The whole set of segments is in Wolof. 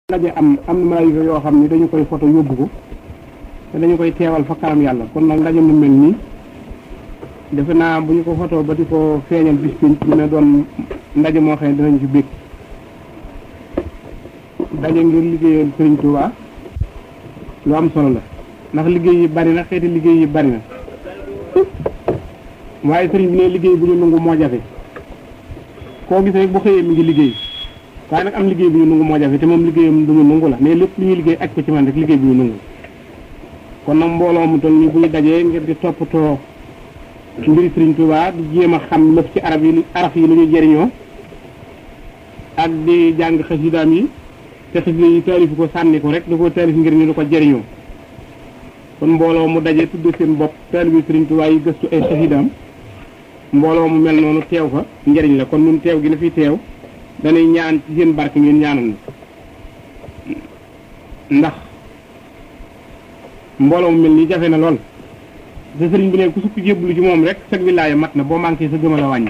ndaje am am na malaayika yoo xam ne dañu koy foto yóbbu ko te dañu koy teewal fa kanam yàlla kon nag ndaje mu mel nii defe naa bu ñu ko foto ba di ko feeñal bis pénc dina doon ndaje moo xam ne dinañu ci bég daje ngir liggéeyal Sëriñ Tuubaa lu am solo la ndax liggéey yi bari na xeeti liggéey yi bari na waaye sëriñ bi ne liggéey bu ñu nangu moo jafe koo gis rek bu xëyee mi ngi liggéey waaye nag am liggéey bu ñu nangu moo jafe te moom liggéeyam du ñu nangu la mais lépp lu ñuy liggéey aj ko ci man rek liggéey bu ñu nangu kon nag mbooloo mu toll nii bu ñu dajee ngir di toppatoo mbiri Sëriñ Tuubaa di jéem a xam lëf ci arab yi araf yi lu ñu jëriñoo ak di jàng xasidaam yi te xasida yi taalifu ko sànni ko rek da ko taalif ngir ñu di ko jëriñoo kon mbooloo mu daje tudd seen bopp taalibi Sëriñ Tuubaa yi gëstu ay xasidaam mbooloo mu mel noonu teew fa njëriñ la kon nun teew gi na fi teew danay ñaan ci seen barke ngeen ñaanal ndax mbooloo mu mel nii jafe na lool te sëriñ bi ne ku sukk jébbalu ci moom rek sag wilaaya mat na boo manqué sa gëmal a wàññi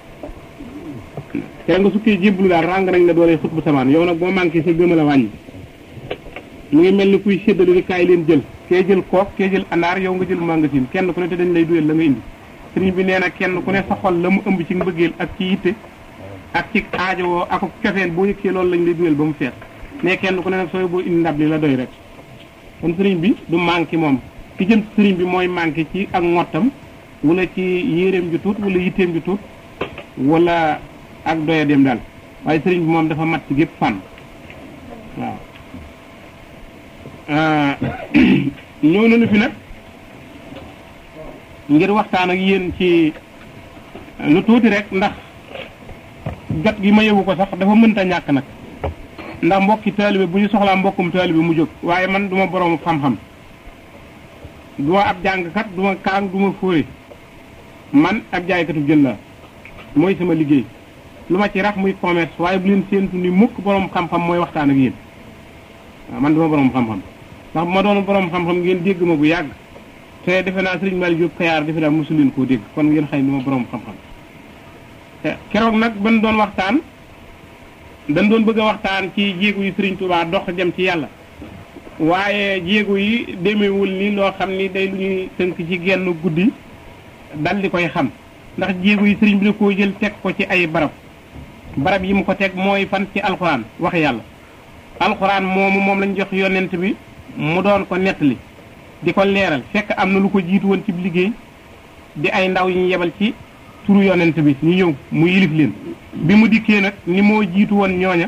te nga sukkee jébbalu daal ràng nañ la doole xut bu samaan yow nag boo manqué sa gëmal a wàññi mu ngi mel ni kuy séddale ni kaay leen jël kee jël kook kee jël anaar yow nga jël magasin kenn ku ne te dañ lay duyal la nga indi sëriñ bi nee na kenn ku ne sa xol la mu ëmb ci mbëggeel ak ci yitte ak ci aajowoo ak cofeel boo yëkkee loolu lañ lay duyal ba mu fees mais kenn ku ne nag sooy boo indi ndab li la doy rek kon sëriñ bi du manqué moom ki jëm sëriñ bi mooy manqué ci ak ngottam wala ci yéreem ju tuut wala yitteem ju tuut wala ak doya dem daal waaye sëriñ bi moom dafa mat ci gépp fànn waaw ñëw nañu fi nag ngir waxtaan ak yéen ci lu tuuti rek ndax jot gi ma yewu ko sax dafa mënta ñàkk nag ndax mbokki taalibe bu ñu soxlaa mbokkum taalibe mu jóg waaye man duma borom xam-xam duma ab jàngkat duma kaang duma fóore man ab jaaykatu jën la mooy sama liggéey lu ma ci rax muy commerce waaye bu leen séentu ni mukk borom xam-xam mooy waxtaan ak yéen waaw man duma borom xam-xam ndax bu ma doon borom xam-xam ngeen dégg ma bu yàgg te defe naa Sëriñ Malick Diop Kayaar defe naa mosu leen koo dégg kon ngeen xëy duma borom xam-xam te keroog nag ban doon waxtaan dañ doon bëgg a waxtaan ci jéego yi Sëriñ Tuubaa dox jëm ci yàlla waaye jéego yi demewul ni loo xam ni day lu ñuy tënk ci genn guddi dal di koy xam ndax jéego yi sëriñ bi da koo jël teg ko ci ay barab barab yi mu ko teg mooy fan ci alxuraan wax yàlla alxuraan moomu moom lañ jox yonent bi mu doon ko nettali di ko leeral fekk am na lu ko jiitu woon ci liggéey di ay ndaw yi ñu yebal ci turu yonent bi ñu ñëw mu yilif leen bi mu dikkee nag ni moo jiitu woon ñooña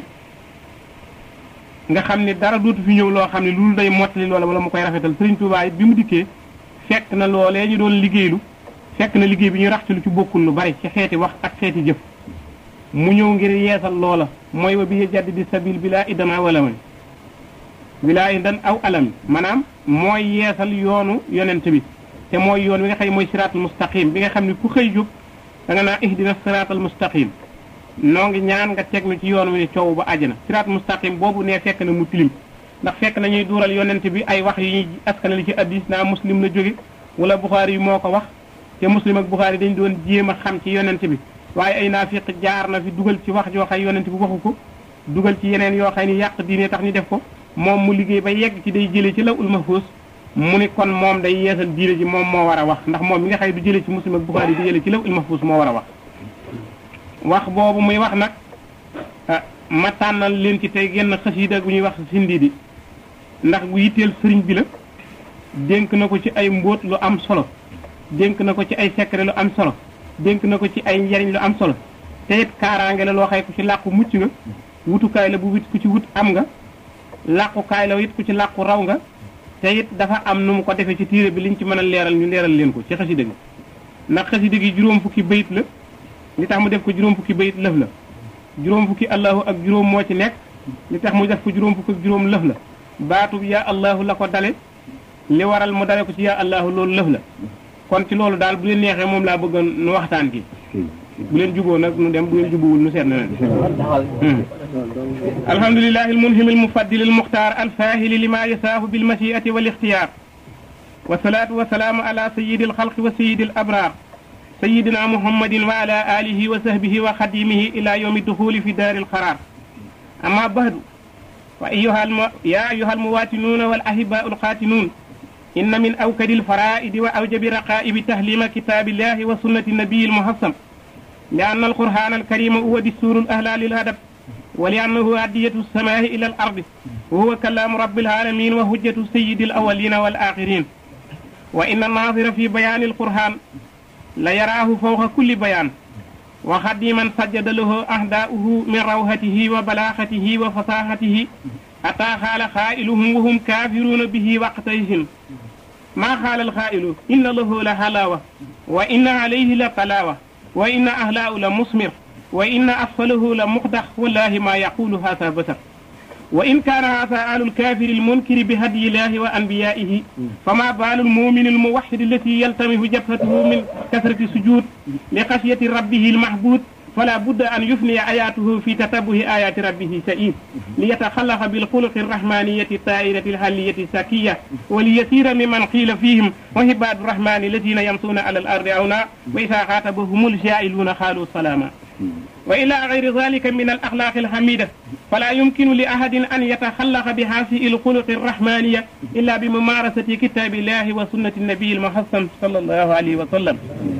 nga xam ni dara dootu fi ñëw loo xam ne loolu day mottali loola wala mu koy rafetal Sëriñ Tuubaa bi mu dikkee fekk na loolee ñu doon liggéeylu fekk na liggéey bi ñu rax ci lu ci bokkul lu bari ci xeeti wax ak xeeti jëf mu ñëw ngir yeesal loola mooy wa bi jaddi di sabil bi laa idama wala may bilaa idan aw alami maanaam mooy yeesal yoonu yonent bi te mooy yoon wi nga xam ne mooy siraatal mustaqim bi nga xam ne ku xëy jóg da nga naa ihdina siraatal mustaqim noo ngi ñaan nga teg nu ci yoon wi ni coow ba àjjana siraat mustaqim boobu ne fekk na mu tilim ndax fekk na ñuy duural yonent bi ay wax yi ñuy askanali ci addis naa muslim la jóge wala buxaari yi moo ko wax te muslim ak buxaari dañ doon jéem a xam ci yonent bi waaye ay naafiq jaar na fi dugal ci wax joo xay yonent bi waxu ko dugal ci yeneen yoo xay ni yàq diine tax ñu def ko moom mu liggéey ba yegg ci day jëlee ci law ul mahfuus mu ni kon moom day yeesal diine ji moom moo war a wax ndax moom mi nga xay du jëlee ci muslim ak buxaari di jëlee ci law ul mahfuus moo war a wax wax boobu muy wax nag ma tànnal leen ci tey genn xasiida bu ñuy wax sindi di ndax bu yitteel sëriñ bi la dénk na ko ci ay mbóot lu am solo dénk na ko ci ay secret lu am solo dénk na ko ci ay njariñ lu am solo te it kaaraange la loo xay ku ci làqu mucc nga wutukaay la bu wit ku ci wut am nga làqukaay la it ku ci làqu raw nga te it dafa am nu mu ko defee ci tiire bi liñ ci mën a leeral ñu leeral leen ko ci xasiida gi ndax xasiida gi juróom fukki bayit la li tax mu def ko juróom fukki bayit lëf la juróom fukki allahu ak juróom moo ci nekk li tax mu def ko juróom fukki ak juróom lëf la baatub yaa allahu la ko dale li waral mu dale ko ci yaa allahu loolu lëf la kon ci loolu daal bu leen neexee moom laa bëgg nu waxtaan gi bu leen juboo nag nu dem bu leen jubuwul nu seet na leen alhamdulilahi almunhim almufaddil almuxtaar alfahili lima yasaahu bilmashiati wal ixtiyaar wasalaatu wasalaamu ala sayidi alxalqi wa sayidi alabraar sayidina muhammadin wa ala alihi wa sahbihi wa xadimihi ila yawmi duxuli fi daari alqaraar amma bahdu وأيها الم... يا أيها المواتنون والأحباء القاتنون إن من أوكد الفرائد وأوجب رقائب تهليم كتاب الله وسنة النبي المحصن لأن القرآن الكريم هو دستور الأهلال للهدف ولأنه هدية السماء إلى الأرض وهو كلام رب العالمين وهجة سيد الأولين والآخرين وإن الناظر في بيان القرآن ليراه فوق كل بيان وخدي من سجد له أهداؤه من روهته وبلاغته وفصاحته حتى قال قائلهم وهم كافرون به وقتئذ ما قال القائل إن له لحلاوة وإن عليه لطلاوة وإن أهلاء لمثمر وإن أسفله لمقدح والله ما يقول هذا بشر وإن كان هذا آل الكافر المنكر بهدي الله وأنبيائه فما بال المؤمن الموحد التي يلتمس جبهته من كثرة السجود لخشية ربه المحبود فلا بد أن يفني آياته في تتبع آيات ربه سئيد ليتخلق بالخلق الرحمانية الطائرة الحلية السكية وليسير ممن قيل فيهم وهباد الرحمن الذين يمشون على الأرض عونا وإذا خاطبهم الجاهلون قالوا سلاما وإلى غير ذلك من الأخلاق الحميدة فلا يمكن لأحد أن يتخلق بهذه الخلق الرحمانية إلا بممارسة كتاب الله وسنة النبي المحسن صلى الله عليه وسلم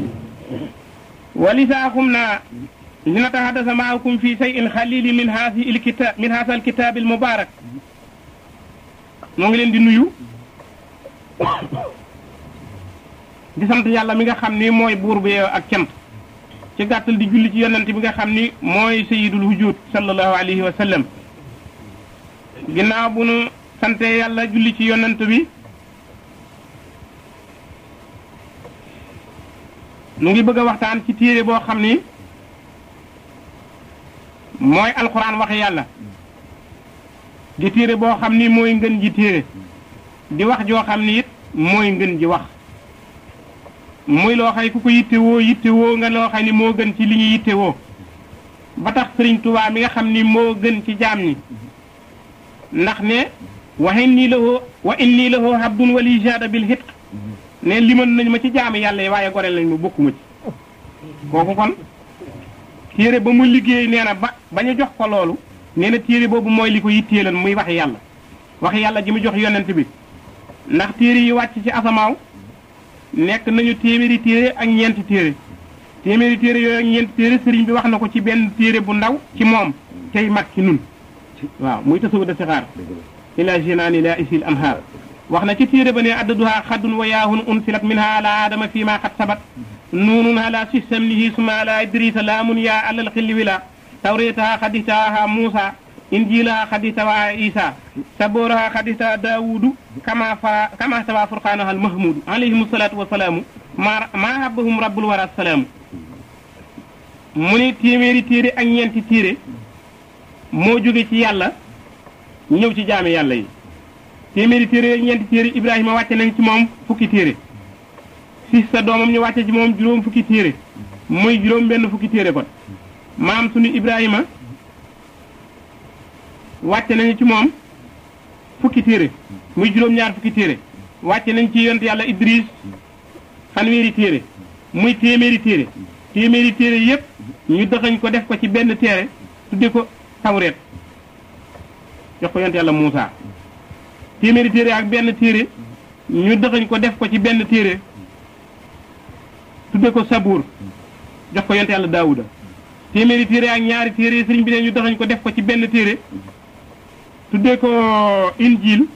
ولذا قمنا لنتحدث معكم في شيء خليل من هذه الكتاب من هذا الكتاب المبارك نغي لين دي نيو di sant yàlla mi nga xam ni mooy buur bi ak cant ci gàttal di julli ci yonent bi nga xam ni mooy sayidul wujud sallallahu alayhi wa sallam ginnaaw bu nu sante yàlla julli ci yonent bi nu ngi bëgg a waxtaan ci téere boo xam ni mooy alquran wax yàlla di téere boo xam ni mooy ngën ji téere di wax joo xam ni it mooy ngën ji wax muy loo xay ku ko yittewoo yittewoo nga loo xay ni moo gën ci li ñu yittewoo ba tax sëriñ Tuubaa mi nga xam ni moo gën ci jaam ñi ndax ne wa inni lahu wa inni lahu abdun wali jada bil hitq ne liman nañ ma ci jaami yàlla yi waaye goreel nañ ma bokkuma ci kooku kon téere ba mu liggéey nee na ba ba ñu jox ko loolu nee na téere boobu mooy li ko yitteelan muy wax yàlla wax yàlla ji mu jox yonent bi ndax téere yi wàcc ci asamaaw nekk nañu téeméeri téere ak ñeenti téere téeméeri téere yooyu ak ñeenti téere sëriñ bi wax na ko ci benn téere bu ndaw ci moom tey mag ci nun waaw muy tasawu da sixaar ila jinaani la isil anhaar wax na ci téere ba ne addaduha xaddun wa yaahun unsilat minha ala adama fi ma xat sabat nuunun ala sisamnihi suma ala idrisa laamun ya alal xilli wila tawretaha xaditaha muusa injilaha xaditawa isa saboraha xadita daawudu kama fa kama sawa furqanaha al mahmudu alayhim salatu wasalaamu ma ma habbahum rabbul wara salaamu mu ni téeméeri téere ak ñeenti téere moo jóge ci yàlla ñëw ci jaami yàlla yi téeméeri téere ak ñeenti téere ibrahima wàcce nañ ci moom fukki téere si sa doomam ñu wàcce ci moom juróom fukki téere muy juróom benn fukki téere kon maam sunu ibrahima wàcce nañu ci moom fukki téere muy juróom-ñaar fukki téere wàcce nañ ci yont yàlla idris fanweeri téere muy téeméeri téere téeméeri téere yépp ñu dëxañ ko def ko ci benn téere tudde ko tawreet jox ko yont yàlla Muusa téeméeri téere ak benn téere ñu dëxañ ko def ko ci benn téere tudde ko sabuur jox ko yont yàlla Daawuda téeméeri téere ak ñaari téere sëriñ bi ne ñu dëxañ ko def ko ci benn téere tuddee ko injil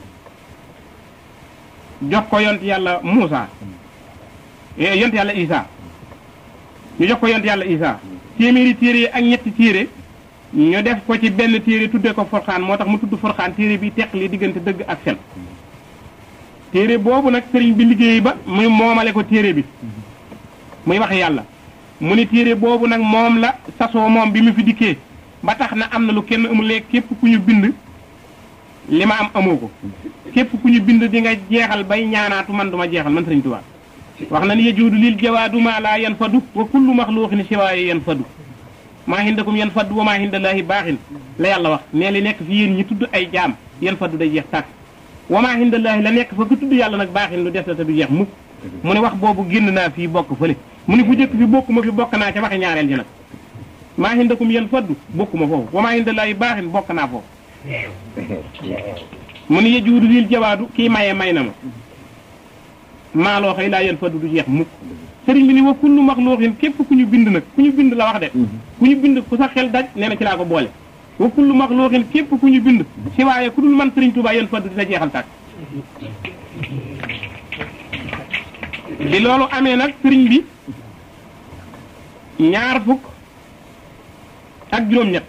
jox ko yont yàlla Muusa yont yàlla Isa ñu jox ko yont yàlla Isa téeméeri téere ak ñetti téere ñu def ko ci benn téere tuddee ko forxaan moo tax mu tudd forxaan téere bi teqli diggante dëgg ak fen téere boobu nag sëriñ bi liggéey ba muy moomale ko téere bi muy wax yàlla mu ni téere boobu nag moom la sasoo moom bi mu fi dikkee ba tax na am na lu kenn amul léegi képp ku ñu bind li ma am amoo ko képp ku ñu bind di nga jeexal bay ñaanaatu man duma jeexal man sëriñ Tuubaa wax na ni yajuudu lil jawaadu maa laa yan fadu wa kullu maxluuqin siwaaye yan fadu maa hindakum yan fadu wa maa hindallaahi baaxin la yàlla wax nee li nekk fi yéen ñi tudd ay jaam yan fadu day jeex tàkk wa maa hindallaahi la nekk fa ku tudd yàlla nag baaxin lu des la te du jeex mukk mu ne wax boobu génn naa fii bokk fële mu ne fu jëkk fi bokk ma fi bokk naa ca waxi ñaareel ji nag maa hindakum yan faddu bokkuma foofu wa maa hindallaahi baaxin bokk naa foofu mu ni yejuudu lil jawaadu kii maye may na ma maaloo xëy laa yen fadu du jeex mukk sëriñ bi ni wa kullu maxluuqin képp ku ñu bind nag ku ñu bind la wax de ku ñu bind ku sa xel daj nee na ci laa ko boole wa kullu maxluuqin képp ku ñu bind si waaye ku dul man sëriñ Tuubaa yen fadu dina jeexal tàkk bi loolu amee nag sëriñ bi ñaar fukk ak juróom-ñett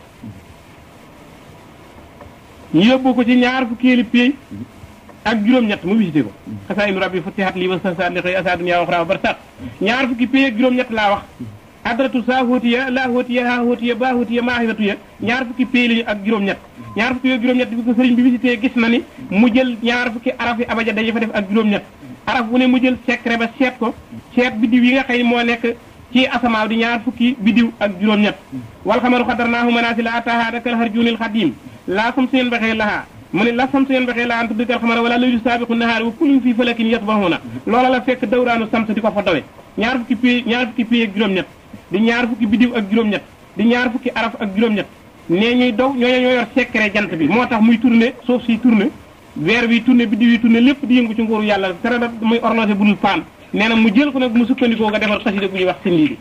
ñu yóbbu ko ci ñaar fukkeeli péey ak juróom-ñett mu visité ko xasaa inu rabbi futihat lii wa sasaan li xëy asa dunya wa xraa bar sax ñaar fukki péey ak juróom-ñett laa wax adratu saa hóotiya laa hóotiya haa hóotiya baa hóotiya maa xifatuya ñaar fukki péey lañu ak juróom-ñett ñaar fukki ak juróom-ñett bi ko sëriñ bi visité gis na ni mu jël ñaar fukki araf yi abaja dañu fa def ak juróom-ñett araf bu ne mu jël secret ba seet ko seet biddiw yi nga xëy moo nekk ci asamaaw di ñaar fukki biddiw ak juróom-ñett wal xamaru xadarnaahu manaasila ataahaa dakal harjuunil xadiim laa sam seen baxee lahaa mu ne la sam seen baxee laa an tuddikal xamara wala laylu saabiqu nahaari wa kullun fii falakin yasbahuuna loola la fekk dawraanu sams di ko fa dawe ñaar fukki pay ñaar fukki pay ak juróom-ñett di ñaar fukki biddiw ak juróom-ñett di ñaar fukki araf ak juróom-ñett nee ñuy daw ñooñu ñoo yor secret jant bi moo tax muy tourné suuf si tourné weer bi tourné biddiw yi tourné lépp di yëngu ci nguuru yàlla tere da muy orlosé bu dul paan nee na mu jël ko nag mu sukkandikoo nga defar xasida bu ñuy wax sindi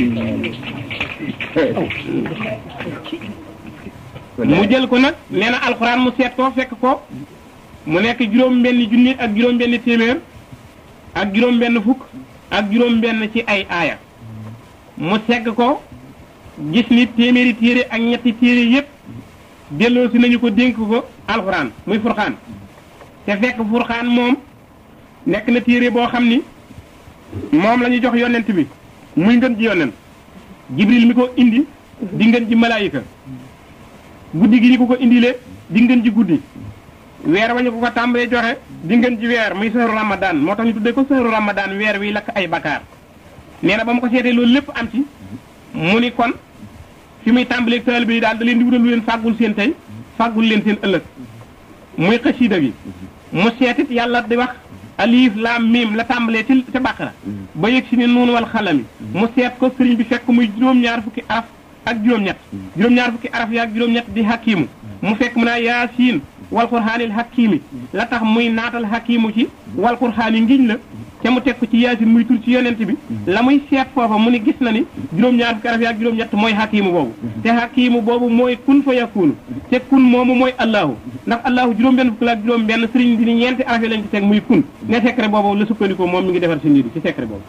bi mu jël ko nag nee na alxuraan mu seet ko fekk ko mu nekk juróom benn junni ak juróom benn téeméer ak juróom benn fukk ak juróom benn ci ay aaya mu segg ko gis ni téeméeri téere ak ñetti téere yépp delloo si nañu ko dénk ko alxuraan muy furxaan te fekk furxaan moom nekk na téere boo xam ni moom la ñu jox yonent bi muy ngën ji yonent jibril mi ko indi di ngën ji malaayika guddi gi ñu ko ko indile di ngën ji guddi weer wañu ko ko tàmbalee joxe di ngën ji weer muy sahru ramadan moo tax ñu tuddee ko sahru ramadan weer wi lakk ay bakkaar nee na ba mu ko seetee loolu lépp am ci mu ni kon fi muy tàmbalee taalibe yi daal da leen di wutal lu leen fàggul seen tey fàggul leen seen ëllëg muy xasiida gi mu seetit yàlla di wax alif laam miim la tàmbalee ci ca bàqara ba yëg si ne noonu wal xalami mu seet ko sëriñ bi fekk muy juróom-ñaar fukki araf ak juróom-ñett juróom-ñaar fukki araf yi ak juróom-ñett di hakimu mu fekk mu naa yaasiin wal qur'aanil hakimi la tax muy naatal hakimu ci wal qur'aani ngiñ la te mu teg ko ci yaasin muy tur ci yonent bi la muy seet foofa mu ni gis na ni juróom-ñaar fukki araf yi ak juróom-ñett mooy hakimu boobu te hakimu boobu mooy kun fa yakunu te kun moomu mooy allahu ndax allahu juróom-benn fukki la ak juróom-benn sëriñ bi ni ñeenti araf yi lañ ci teg muy kun ne secret boobu la sukkandikoo moom mi ngi defar si nit ci secret boobu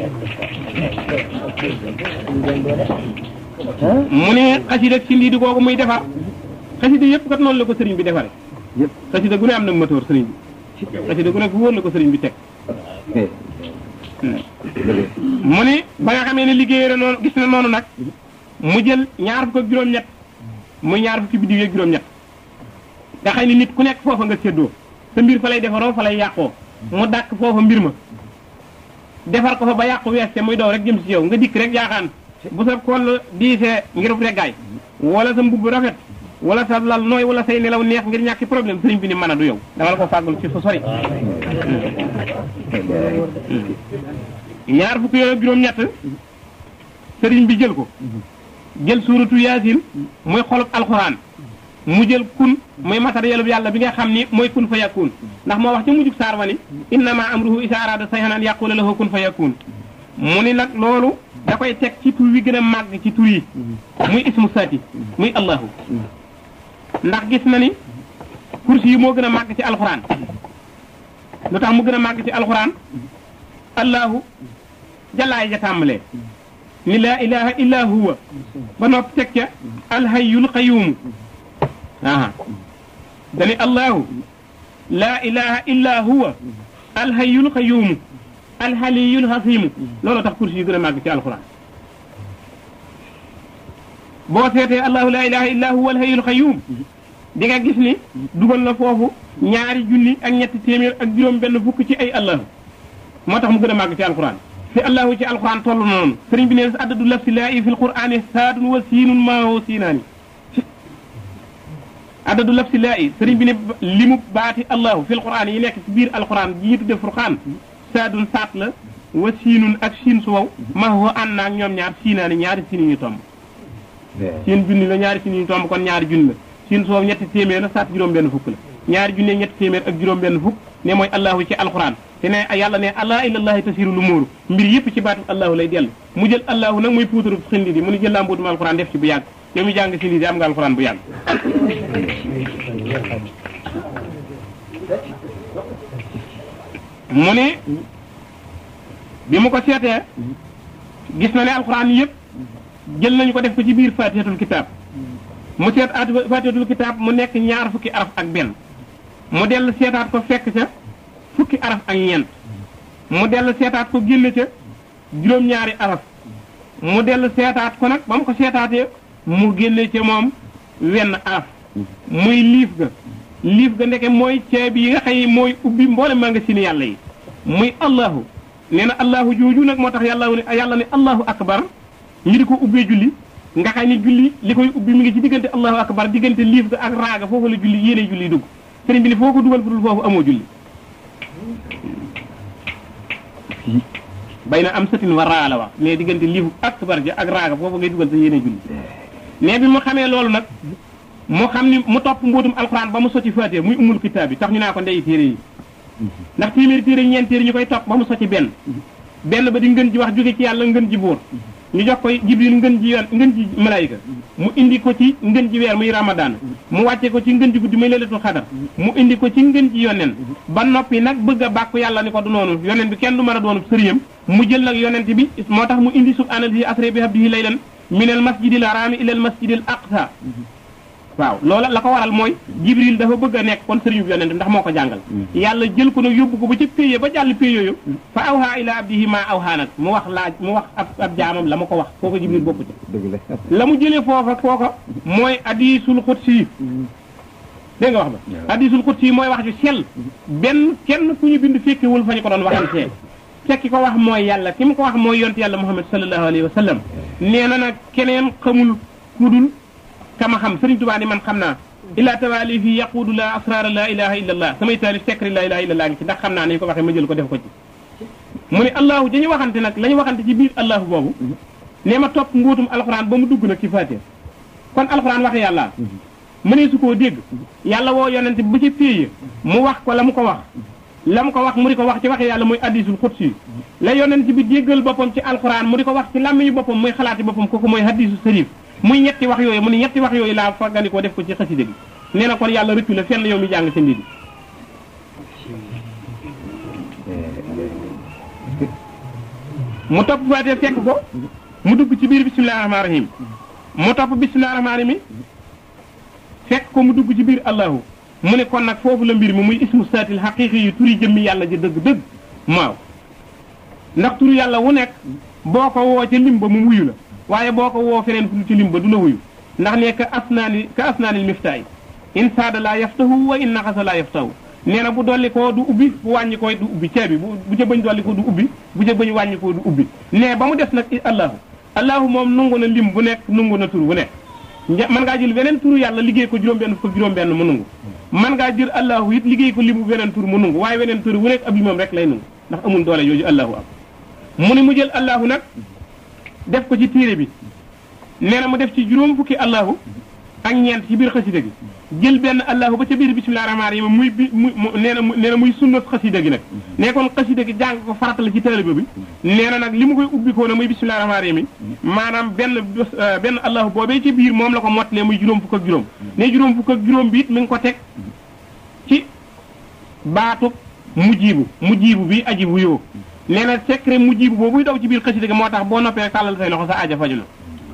mu ne xasida ak si lii di googu muy defar xasida yëpp kat noonu la ko sëriñ bi defare xasida gu ne am na moteur sëriñ bi xasida gu ne fu wóor la ko sëriñ bi teg mu ni ba nga xamee ne liggéey na noonu gis na noonu nag mu jël ñaar fukk ak juróom-ñett muy ñaar fukki biddiw ak juróom-ñett nga xëy ni nit ku nekk foofa nga séddoo sa mbir fa lay defaroo fa lay yàqoo mu dàkk foofa mbir ma defar ko fa ba yàqu weeste muy daw rek jëm si yow nga dikk rek yaaxaan bu sa koll diisee ngir reggaay wala sa mbubb rafet wala sa lal nooy wala say nelaw neex ngir ñàkki problème sëriñ bi ni mën a du yow dama la ko fàggul ci fu sori ñaar fukki yooyu ak juróom-ñett sëriñ bi jël ko jël suuratu yaasin muy xolub alxuraan mu jël kun muy matériel bi yàlla bi nga xam ni mooy kun fa yakun ndax moo wax ci mujjug saar wa ni innama amruhu isa arada sayhan an yaqula lahu kun fa yakun mu ni nag loolu da koy teg ci tur wi gën a màgg ci tur yi muy ismu saati muy allahu ndax gis na ni kursi yi moo gën a màgg ci alxuraan lu tax mu gën a màgg ci alxuraan allahu jalaay ja tàmbalee ni laa ilaha illa huwa ba nopp teg ca alhayyul qayyumu aha dani allahu laa ilaha illa huwa alhayyul qayyumu alhaliyul hasimu loolu tax kursi yi gën a màgg ci alxuraan boo seetee allahu laa ilaha illa huwa alhayyul qayyum di nga gis ni dugal na foofu ñaari junni ak ñetti téeméer ak juróom benn fukk ci ay allahu moo tax mu gën a màgg ci alxuraan fi allahu ci alxuraan toll noonu sëriñ bi ne addadu laf si laa i fi lqur'aani saadun wa siinun maaho siinaani addadu laf si laa i sëriñ bi ne limu baati allahu fi lqur'aan yi nekk ci biir alxuraan ji ñu tudde furqaan saadun saat la wa siinun ak siin su wow maaho ànd naag ñoom ñaar siinaani ñaari siin ñu tomb siin junni la ñaari siin ñu tomb kon ñaari junni la siin soow ñetti téeméer la saat juróom benn fukk la ñaari junne ñetti téeméer ak juróom benn fukk ne mooy allahu ci alquran te ne yàlla ne allah ilallahi tasiru lu muuru mbir yëpp ci baatu allahu lay dellu mu jël allahu nag muy puutaru xindi di mu ni jël laa mbuutum alquran def ci bu yàgg yow mi jàng xindi di am nga alquran bu yàgg mu ne bi mu ko seetee gis na ne alquran yëpp jël nañu ko def ko ci biir fatihatul kitab mu seet at fatihatul kitab mu nekk ñaar fukki araf ak benn mu dellu seetaat ko fekk ca fukki araf ak ñeent mu dellu seetaat ko génne ca juróom-ñaari araf mu dellu seetaat ko nag ba mu ko seetaatee mu génne ca moom wenn araf muy liif ga liif ga ndeke mooy ceebi yi nga xëy mooy ubbi mboole maa nga sini yàlla yi muy allahu nee na allahu jooju nag moo tax yàlla ne yàlla ne allahu akbar ñu di ko ubbee julli nga xam ni julli li koy ubbi mi ngi ci diggante allahu akbar diggante liif ga ak raaga foofu la julli yéene julli dugg sëriñ bi ni foo ko dugal fudul foofu amoo julli bay na am satin wa raa la wax ne diggante liifu akbar ja ak raaga foofu ngay dugal sa yéene julli ne bi mu xamee loolu nag mu xam ni mu topp mbootum alxuraan ba mu sotti faatee muy umul kitaab bi tax ñu naa ko ndey téere yi ndax téeméeri téere ñeent téere ñu koy topp ba mu sotti benn benn ba di ngën ji wax jóge ci yàlla ngën ji buur ñu jox koy jibril ngën ji yoon ngën ji malaayika mu indi ko ci ngën ji weer muy ramadan mu wàcce ko ci ngën ji guddi muy lelatul xadar mu indi ko ci ngën ji yonen ba noppi nag bëgg a bàkku yàlla ni ko du noonu yonen bi kenn du mën a doonu sëriyam mu jël nag yonent bi moo tax mu indi subhaanallahi asra bi abdihi laylan minal masjidil harami ilal masjidil aqsa waaw loola la ko waral mooy jibril dafa bëgg a nekk kon sëriñu yonent ndax moo ko jàngal yàlla jël ko nag yóbbu ko ba ca péye ba jàll péye yooyu fa awha ila abdihi ma awha nag mu wax laaj mu wax ab ab jaamam la ma ko wax kooka jibril bokku ca la mu jëlee foofa kooka mooy hadisul xudsi dégg nga wax ba hadisul xudsi mooy wax ju sell benn kenn ku ñu bind fekkewul fa ñu ko doon waxantee fekki ko wax mooy yàlla ki mu ko wax mooy yont yàlla muhammad sallallahu alayhi wa sallam nee na nag keneen xamul kudul kama xam sëriñ tubaa ni man xam naa illa tawali fi yaquudu la asrara la ilaha illa allah samay taalif secret la ilaha illa allah ngi ci ndax xam naa nañu ko waxee ma jël ko def ko ci mu ne allahu dañu waxante nag la ñu waxante ci biir allahu boobu nee ma topp nguutum alxuraan ba mu dugg nag ci faatiha kon alxuraan waxe yàlla mënee su koo dégg yàlla woo yonente ba ca péeye mu wax ko la mu ko wax la mu ko wax mu di ko wax ci waxe yàlla muy hadisul xudsi la yonent bi déggal boppam ci alxuraan mu di ko wax ci làmmiñu boppam muy xalaati boppam kooku mooy hadisu sharif muy ñetti wax yooyu mu ne ñetti wax yooyu laa fàggandikoo def ko ci xasida gi nee na kon yàlla rëccu la fenn yow mi jàng sa ndidi mu topp faatee fekk ko mu dugg ci biir bisimilah rahmaani rahim mu topp bisimilah rahmaani rahim fekk ko mu dugg ci biir allahu mu ne kon nag foofu la mbir mi muy ismu saatil xaqiqi yi turi jëmmi yàlla ji dëgg-dëgg maaw ndax turu yàlla wu nekk boo ko woo ca lim ba mu wuyu la waaye boo ko woo feneen fu ci lim ba du la wuyu ndax ne ka asnaani ka asnaanil miftaay in saada laa yaftahu wa in naxasa laa yaftahu nee na bu dolli koo du ubbi bu wàññi koo du ubbi ceebi bu bu ca bëñ dolli ko du ubbi bu ca bëñ wàññi koo du ubbi ne ba mu des nag allahu allahu moom nungu na lim bu nekk nungu na tur bu nekk mën ngaa jël beneen turu yàlla liggéey ko juróom-benn fukk juróom-benn mu nungu mën ngaa jël allahu it liggéey ko limu beneen tur mu nungu waaye beneen tur bu nekk ab limam rek lay nungu ndax amul doole yooyu allahu am mu ni mu jël allahu nag def ko ci téere bi nee na mu def ci juróom fukki allahu ak ñeent ci biir xasida gi jël benn allahu ba ca biir bisimilah rahmaani rahim muy bi mu nee na nee na muy sunna xasida gi nag nee kon xasida gi jàng ko farata la ci taaliba bi nee na nag li mu koy ubbi ko na muy bisimilah rahmaani rahim maanaam benn benn allahu boobee ci biir moom la ko mottalee muy juróom fukk ak juróom ne juróom fukk ak juróom bi it mi ngi ko teg ci baatub mujjibu mujjibu bi aji bu yoo nee na secret mujjibu boobuy daw ci biir xasida gi moo tax boo noppee tàllal say loxo sa aaja faju na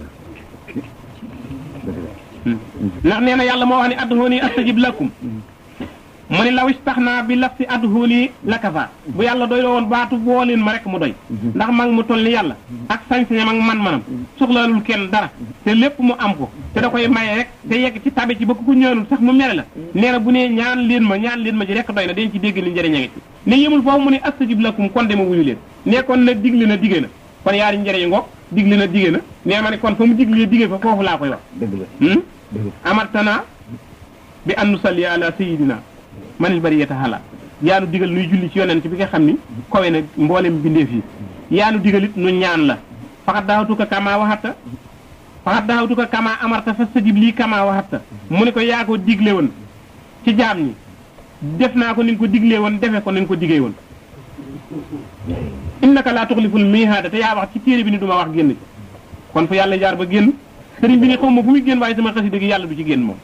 ndax nee na yàlla moo wax ne adduhooni astajib lakum mu ne law istaxnaa bi laf si adduhooni lakafa bu yàlla doy la woon baatu boo leen ma rek mu doy ndax mag mu toll ni yàlla ak sañ-sañam ak man-manam soxlaalul kenn dara te lépp mu am ko te da koy maye rek te yegg ci tabe ci ba ku ko ñaanul sax mu mere la nee na bu ne ñaan leen ma ñaan leen ma ci rek doy na dañ ci dégg ni njëriñ a ngi ci ne yemul foofu mu ne astajib lakum kon dema wuyu leen ne kon nag digle na digée na kon yaari njëriñ ngoog digle na digée na nee ma ne kon fa mu diglee digée fa foofu laa koy wax amartana bi an nusalli ala sayidina manil bariyata hala yaanu digal nuy julli ci yonent bi nga xam ni kowe na mboolem bindeef yi yaanu digal it nu ñaan la faxat daawatuka kama waxata faxat daxawtuka kama amarta fastajib lii kama waxatta mu ne ko yaa ko digle woon ci jaam ñi def naa ko ni nga ko diglee woon defe ko ni nga ko digee woon innaka laa tuxliful miihaada te yaa wax ci téere bi ni duma wax génn ci kon fu yàlla jaar ba génn sëriñ bi ni xaw ma fu muy génn waaye sama xasida gi yàlla du ci génn moom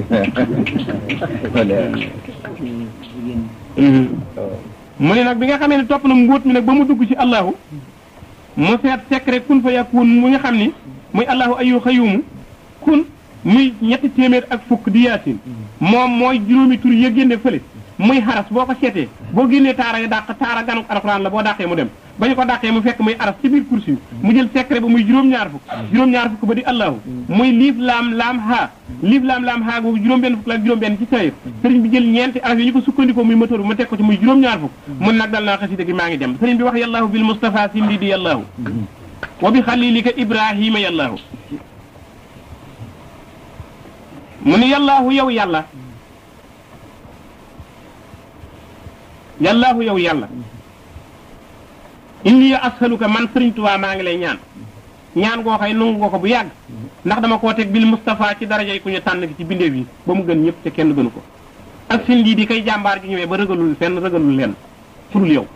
mu ne nag bi nga xamee ne topp na mbóot mi nag ba mu dugg ci allahu mu seet secret kun fa yakun mu nga xam ni muy allahu ayu xayumu kun muy ñetti téeméer ak fukk di yaasin moom mooy juróomi tur ya génne fële muy xaras boo ko seetee boo génnee taara ya dàq taara ganuk alxuraan la boo dàqee mu dem ba ñu ko dàqee mu fekk muy aras ci biir kursi mu jël secret ba muy juróom-ñaar fukk juróom-ñaar fukk ba di allahu muy liif laam laam haa liif laam laam haa boobu juróom-benn fukk la ak juróom-benn ci sayir sëriñ bi jël ñeenti araf yi ñu ko sukkandikoo muy moteur bi ma teg ko ci muy juróom-ñaar fukk mun nag dal naa xasida gi maa ngi dem sëriñ bi wax yàllaahu bil mustafa sindi di yàllaahu wa bi xalilika ibrahima yàllaahu mu ni yàllaahu yow yàlla yàllaahu yow yàlla inni ashaluka man sëriñ Tuubaa maa ngi lay ñaan ñaan goo xay nangu nga ko bu yàgg ndax dama koo teg bil Moustapha ci darajay ku ñu tànn ki ci bindeef yi ba mu gën ñëpp te kenn gënu ko ak seen lii di kay jàmbaar ji ñëwee ba ragalul fenn ragalul leen furul yow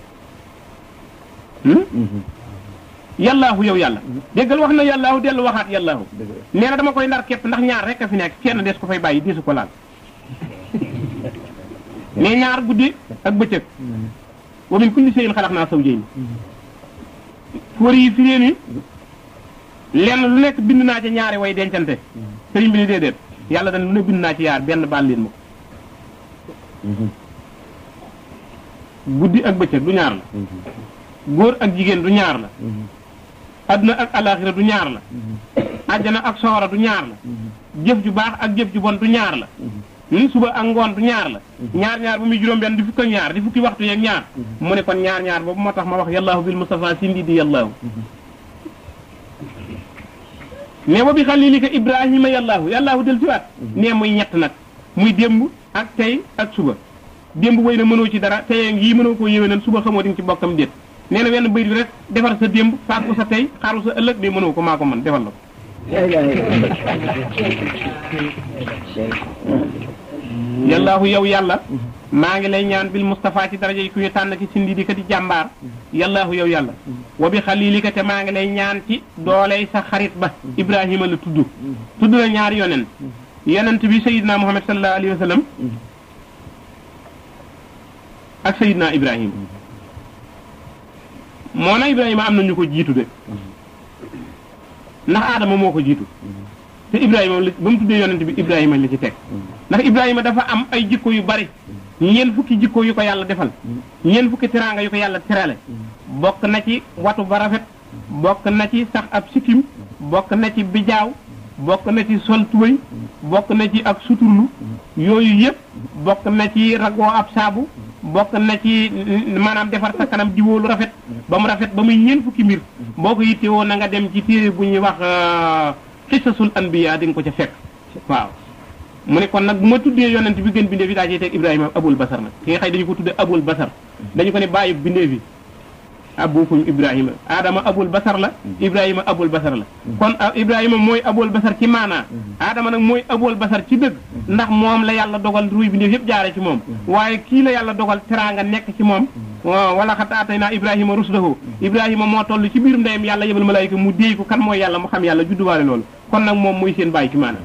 yàllaahu yow yàlla déggal wax na yàllaahu dellu waxaat yàllaahu nee na dama koy ndar képp ndax ñaar rek a fi nekk kenn des ko fay bàyyi desu ko laal mais ñaar guddi ak bëccëg wa min kulli shay'in xalaqnaa zawjayni fóor yi fi ni lenn lu nekk bind naa ci ñaari way dencante sëriñ bi ni déedéet yàlla dañ lu ne bind naa ci yaar benn baal leen ma ko guddi ak bëccëg du ñaar la góor ak jigéen du ñaar la adduna ak alaxira du ñaar la àjjana ak sawara du ñaar la jëf ju baax ak jëf ju bon du ñaar la ni suba ak ngoon du ñaar la ñaar ñaar bu muy juróom benn di fukk ak ñaar di fukki waxtu yeeg ñaar mu ne kon ñaar ñaar boobu moo tax ma wax yàllaahu bil mustafa sindi di yàllaahu ne wa bi xalilika ibrahima yàllaahu yàllaahu del siwaat ne muy ñett nag muy démb ak tey ak suba démb wéy na mënoo ci dara tey yii mënoo koo yéwénal suba xamoo di nga ci bokkam déet nee na wenn bayit bi rek defar sa démb fàggu sa tey xaaru sa ëllëg de mënoo ko maa ko mën defal la ko yàllaahu yow yàlla maa ngi lay ñaan bil Moustapha ci daraja yi ku ñu tànn ci sindi di ka di jàmbaar yàllaahu yow yàlla wa bi xalilika te maa ngi lay ñaan ci dooley sa xarit ba Ibrahima la tudd tudd na ñaari yonent yonent bi Seydina Muhammad sallallahu alayhi wa sallam ak Seydina Ibrahima moo na Ibrahima am na ñu ko jiitu de ndax Adama moo ko jiitu te Ibrahima ba mu tuddee yonent bi Ibrahima la ci teg ndax Ibrahima dafa am ay jikko yu bari ñeent fukki jikko yu ko yàlla defal ñeent fukki teraanga yu ko yàlla terale bokk na ci watu ba rafet bokk na ci sax ab sikkim bokk na ci bijaaw bokk na ci sol tubéy bokk na ci ak suturlu yooyu yëpp bokk na ci ragoo ab saabu bokk na ci maanaam defar sa kanam jiwoo lu rafet ba mu rafet ba muy ñeent fukki mbir boo ko yittewoo na nga dem ci téere bu ñuy wax xisasul anbiya di nga ko ca fekk waaw mu ne kon nag bu ma tuddee yonent bi gën bindee fi daa cee teg Ibrahima abul basar nag ki nga xëy dañu ko tuddee abul basar dañu ko ne bàyyi bindee fi abukum Ibrahima Adama abul basar la Ibrahima abul basar la kon Ibrahima mooy abul basar ci maanaa Adama nag mooy abul basar ci dëgg ndax moom la yàlla dogal ruy bindee yëpp jaare ci moom waaye kii la yàlla dogal teraanga nekk ci moom wala xat atay naa Ibrahima rusdahu Ibrahima moo toll ci biir ndeyam yàlla yebal malaayika mu déey ko kan mooy yàlla mu xam yàlla judduwaale loolu kon nag moom mooy seen bàyyi ci maanaa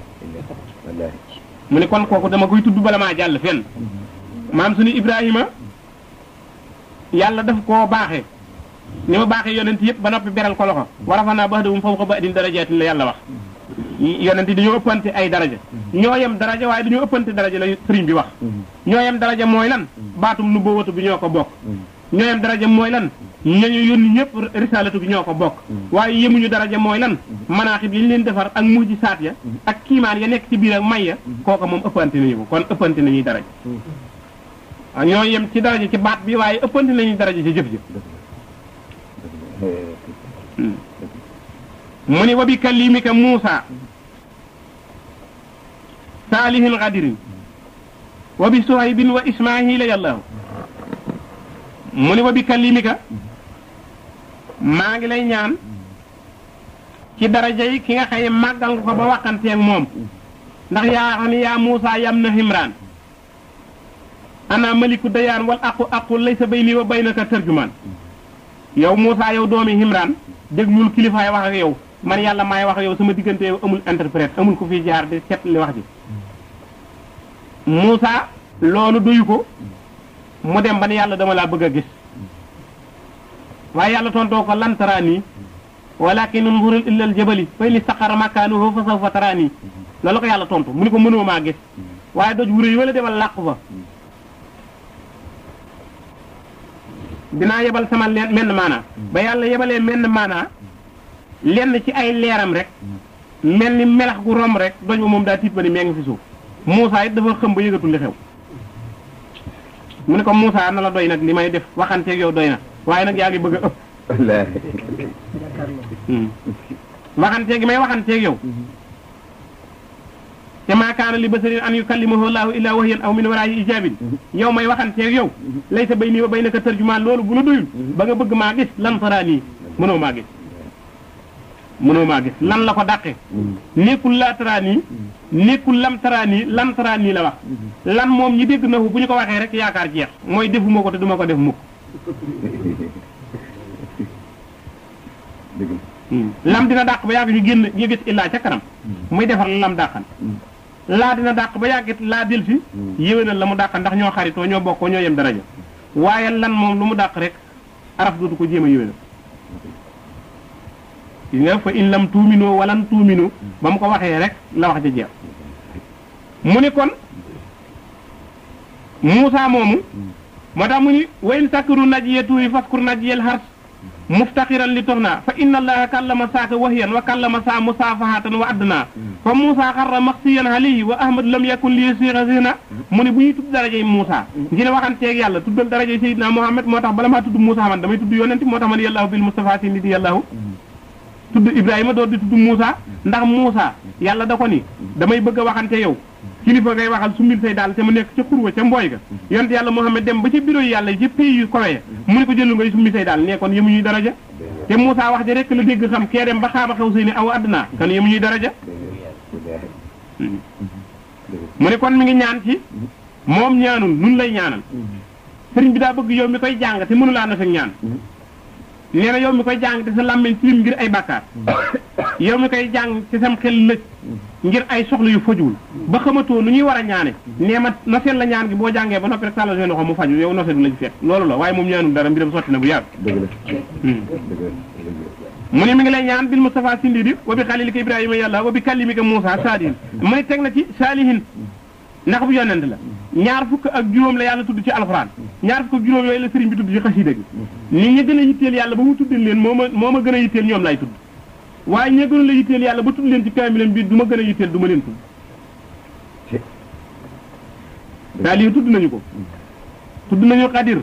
mu ne kon kooku dama koy tudd bala maa jàll fenn maam suñu Ibrahima yàlla daf koo baaxee ni ma baaxee yonent yëpp ba noppi beral ko loxo war a fa naa ba'dahum fawqa ba'din darajaatin la yàlla wax yonent yi dañoo ëppante ay daraja ñoo yem daraja waaye dañoo ëppante daraja la sëriñ bi wax ñoo yem daraja mooy lan baatum nu boowatu bi ñoo ko bokk ñoo yem daraja mooy lan ñañu yónni ñëpp risalatu bi ñoo ko bokk waaye yemuñu daraja mooy lan manaaxib yi ñu leen defar ak mujji saat ya ak kiimaan ya nekk ci biir ak may ya kooka moom ëppante nañu ko kon ëppante nañuy daraja ñoo yem ci daraja ci baat bi waaye ëppante nañuy daraja ci jëf jëf mu ni wa bi kalimika Muusa saalihin xadirin wa bi suhaybin wa ismaahila yàllaahu mu ni wa bi kalimika maa ngi lay ñaan ci daraja yi ki nga xëy màggal nga ko ba waxanteeg moom ndax yaa xam ne yaa Muusa yam na Imraan ana maliku dayaan wal aqu aqu laysa bayni wa baynaka tarjumaan yow Muusa yow doomi Imraan déglul kilifaay wax ak yow man yàlla maay wax ak yow sama diggante yow amul interprète amul ko fi jaar di set li wax ji Muusa loolu doyu ko mu dem ba ne yàlla dama laa bëgg a gis waaye yàlla tontoo ko lan taraani walakin unzur illa al jabali fa in istaqarra makaanuhu fa sawfa taraani loolu ko yàlla tontu mu ni ko mënoo maa gis waaye doj wu rëy wala demal làqu fa dinaa yebal sama leen menn maanaa ba yàlla yebalee menn maanaa lenn ci ay leeram rek mel ni melax gu romb rek doj ba moom daa tiit ba ni mee ngi fi suuf Muusaa it dafa xëm ba yëgatul li xew mu ne ko Muusaa na la doy nag li may def waxanteeg yow doy na waaye nag yaa ngi bëgg a ëpp wallaahi waxanteeg may waxanteeg yow te maa kaana li basarin an yukallimahu laahu illaa wahyan aw min waraayi ijaabin yow may waxanteeg yow laysa bayni wa baynaka tarjumaan loolu bu la doyul ba nga bëgg maa gis lan taraanii mënoo maa gis mënoo maa gis lan la ko dàqe nekkul laa taraanii nekkul lam taraanii lam taraanii la wax lan moom ñi dégg na bu ñu ko waxee rek yaakaar jeex mooy defuma ko te duma ko def mukk dëgg la lam dina dàq ba yàgg ñu génn ñu gis illaa ca kanam muy defar la lam dàqan laa dina dàq ba yàggit laa del si yéwénal la mu dàq ndax ñoo xaritoo ñoo bokkoo ñoo yem daraja waaye lan moom lu mu dàq rek araf dootu ko jéem a yéwénal gis nga fa in lam tuuminoo walan tuuminu ba mu ko waxee rek la wax ja jeex mu ni kon Muusaa moomu moo tax mu ni wa in sakkaru najiyee tuuri faskur najiyel xars muftaxiran li toxna fa inna allaha kallama saaka wahyan wa kallama saa musaafahatan wa addna fa Muusa xarra maxsiyan alayhi wa ahmad lam yakun li siira sina mu ne bu ñuy tudd darajey Muusa ngir waxanteeg yàlla tuddal darajey Seydina Muhammad moo tax bala maa tudd Muusa man damay tudd yonent moo tax ma ne yàllaahu bil Mustafa si ni di yàllaahu tudd Ibrahima door di tudd Muusa ndax Muusa yàlla da ko ni damay bëgg a waxante yow kilifa ngay waxal sumbil say daal te mu nekk ca xurwa ca mbooy ga yonent yàlla Muhammad dem ba ca bureau yi yàlla yi ca pays yu kawe mu ne ko jëlu ngay sumbil say daal ne kon yëmu ñuy daraja te Moussa wax ja rek la dégg xam kee dem ba xaaba xew sey ni aw adduna kan yëmu ñuy daraja mu ne kon mi ngi ñaan ci moom ñaanul nun lay ñaanal sëriñ bi daa bëgg yow mi koy jàng te mënulaa na fekk ñaan nee na yow mi koy jàng te sa làmmiñ tilim ngir ay bàkkaar yow mi koy jàng te sam xel lëj ngir ay soxla yu fajuwul ba xamatoo nu ñuy war a ñaane nee ma noseel la ñaan gi boo jàngee ba noppi rek tàllal seen loxo mu faju yow noseel la ci fekk loolu la waaye moom ñaanul dara mbiram sotti na bu yàgg dëgg la dëgg la mu ne mi ngi lay ñaan bil Mustafa sindidi wa bi xalilika Ibrahima yàlla wa bi kallimika Moussa saadihin mu ne teg na ci saalihin ndax bu yonent la ñaar fukk ak juróom la yàlla tudd ci alxuraan ñaar fukk ak juróom yooyu la sëriñ bi tudd ci xasida gi nit ñi gën a yitteel yàlla ba mu tuddil leen moo ma moo ma gën a yitteel ñoom lay tudd waaye ñi gën a la yitteel yàlla ba tudd leen ci kaamilam bi du ma gën a yitteel du ma leen tudd daal yi tudd nañu ko tudd nañu xadir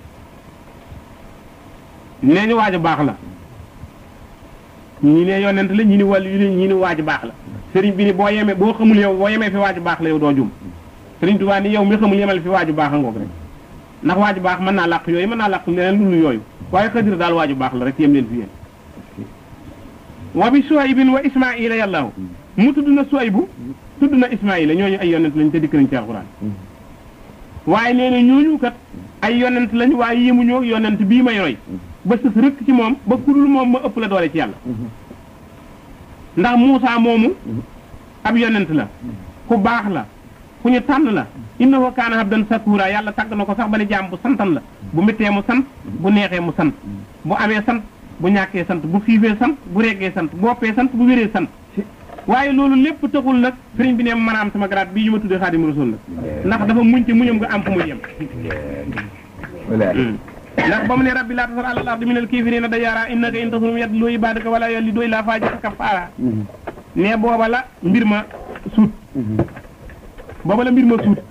nee ñu waaj a baax la ñii ne yonent la ñii ni wàllu yu ñii ni waaj baax la sëriñ bi ni boo yemee boo xamul yow boo yemee fi waaju baax la yow doo jum sëriñ Tuubaa ni yow mi xamul yemal fi waaju baax a ngoog rek ndax waaju baax mën naa làq yooyu mën naa làq leneen lu yooyu waaye xadir daal waaju baax la rek yem leen fi yéen wa bi suwaybin wa ismaila yàllaahu mu tudd na suwaybu tudd na ismaila ñooñu ay yonent lañ te dikk nañ ci alxuraan waaye nee na ñooñu kat ay yonent lañ waaye yemuñoo yonent bii may roy ba sës rëkk ci moom ba kudul moom ma ëpp la doole ci yàlla ndax Muusa moomu ab yonent la ku baax la ku ñu tànn la innahu kaana abdan sakura yàlla tàgg na ko sax ba ne jaam bu santan la bu méttee mu sant bu neexee mu sant bu amee sant bu ñàkkee sant bu xiifee sant bu reggee sant bu woppee sant bu wéree sant waaye loolu lépp taxul nag sëriñ bi ne mën a am sama grade bii ñu ma tuddee xaadimu rasul la ndax dafa muñ ci muñam nga am fu muy yem wallaahi ndax ba mu ne rabbi laa tasar alal ardi minal kaafiriina dayyaara innaka in tasrum yadlu ibaadaka wala yalidu illaa faajiran kaffaara ne booba la mbir ma suut booba la mbir ma suut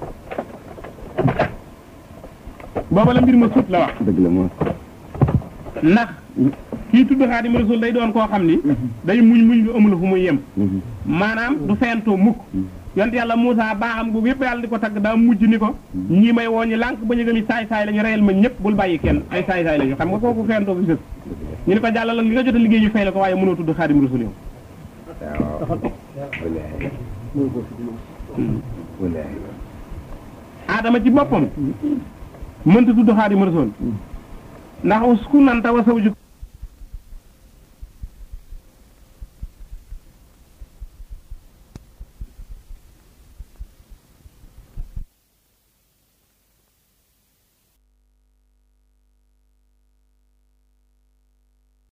booba la mbir ma suut la wax dëgg la moom ndax kii tudd xaadim rasul day doon koo xam ni day muñ muñ lu amul fu muy yem maanaam du feyantoo mukk yonent yàlla Moussa baaxam googu yëpp yàlla di ko tagg daa mujj ni ko ñii may woo ñi lànk ba ñu gëm saay saay la ñu reyal ma ñëpp bul bàyyi kenn ay saay saay la ñu xam nga kooku fentoo fi sës ñu ne ko jàllal li nga jot a liggéey ñu fay la ko waaye mënoo tudd xaadim rasul yow waaw wallaahi wallaahi aadama ci boppam mënta tudd xaadim rasul ndax usku nanta wa sawju